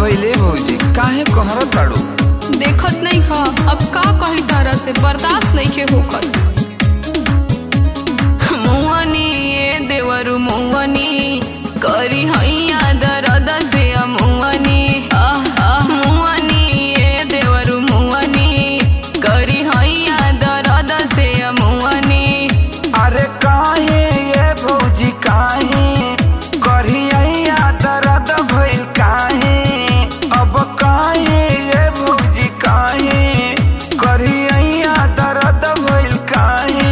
भइले भौजी काहे कहर ताड़ू देखत नहीं खा अब का कही तारा से बर्दाश्त नहीं के होखत मुआनी ए देवरु मुआनी करी हैया दर्द से मुआनी मुआनी ए देवरु मुआनी करी हैया दर्द से मुआनी अरे काहे ये भौजी काहे करिया दर्द भइल काहे अब काहे ये भौजी काहे करिया दर्द भइल काहे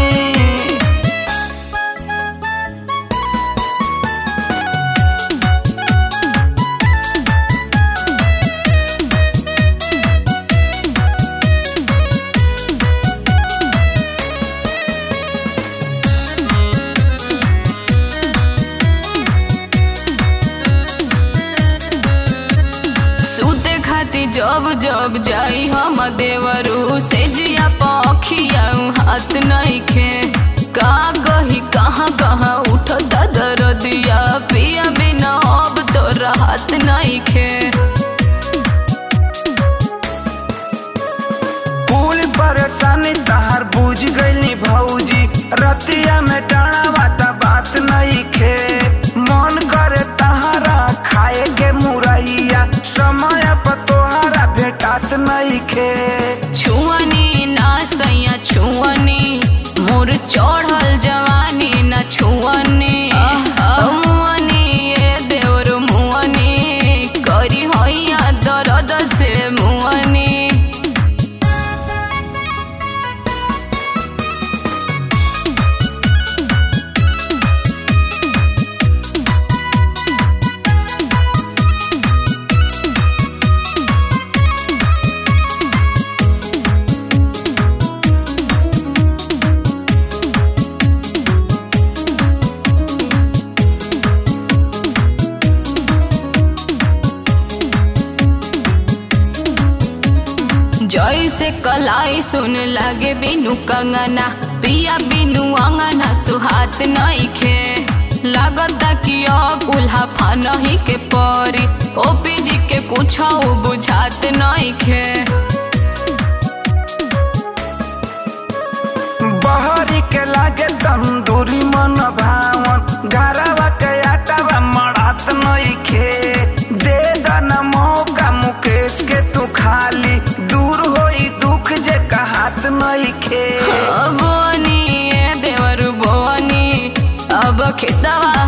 सूते खाती जब जब जाई हम देवरू से जिया पखिया हाथ नहीं खे का कही कहाँ कहाँ उठता दर्दिया पिया बिना अब तो राहत नहीं खे पूरी परेशानी तहार बुझ गईली भौजी रतिया में डाना बाता बात नहीं खे मन करे तहारा खाए के मुरैया समय पर तोहारा भेटात नहीं खे छुअनी ना सैया छुअनी मोर चढ़ल जवानी ना छुअनी मुअनी ए देवर मुअनी करी हैया दर्द से मुअनी जैसे कलाई सुन लागे बिनु कंगना पिया बिनु अंगना सुहात नहीं खे लागता कि अब उल्हा फानही के परी ओपी जी के कुछ बुझात नहीं खे बहरी के लागे तंदूरी मन भावन घरवा के आटावा मड़ात नहीं खे दे दना मौका मुकेश के तू खाली दूर होई दुख जे कहात नहीं खे बोनी ए देवर बोनी अब खेतवा